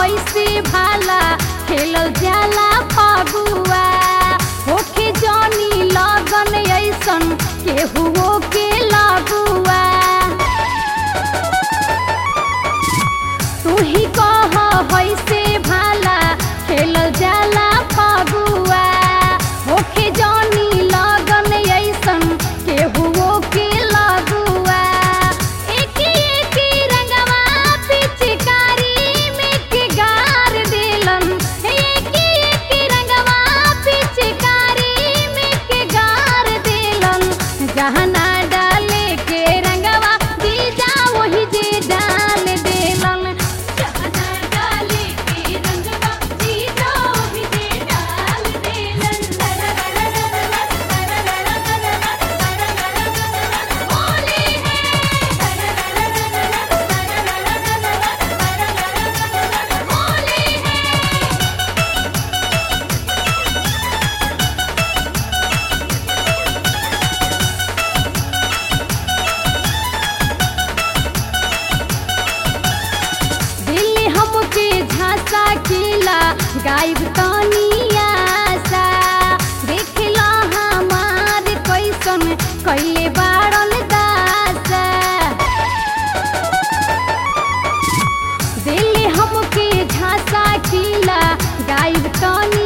होइसे भाला खेलल जाला फगुआ होके जानी लगन ऐसन केहुओ के लगुआ तू ही कह होइसे भाला खेलल जाला फगुआ होके जानी लगन ऐसन केहुओ के लगुआ एकी एकी रंगवा पिचकारी में के गार देलन एकी एकी रंगवा पिचकारी में के गार देलन जहना डाले के रंगवा जीजा वही जे डाल देलन जहना डाले के रंगवा जीजा वही जे डाल देलन होली है होली है दिल्ली हमके झांसा किला गायब तनिया सा देखला हमार कैसन कैले बाड़न दासा दिल्ली हमके झांसा किला गायब तनिया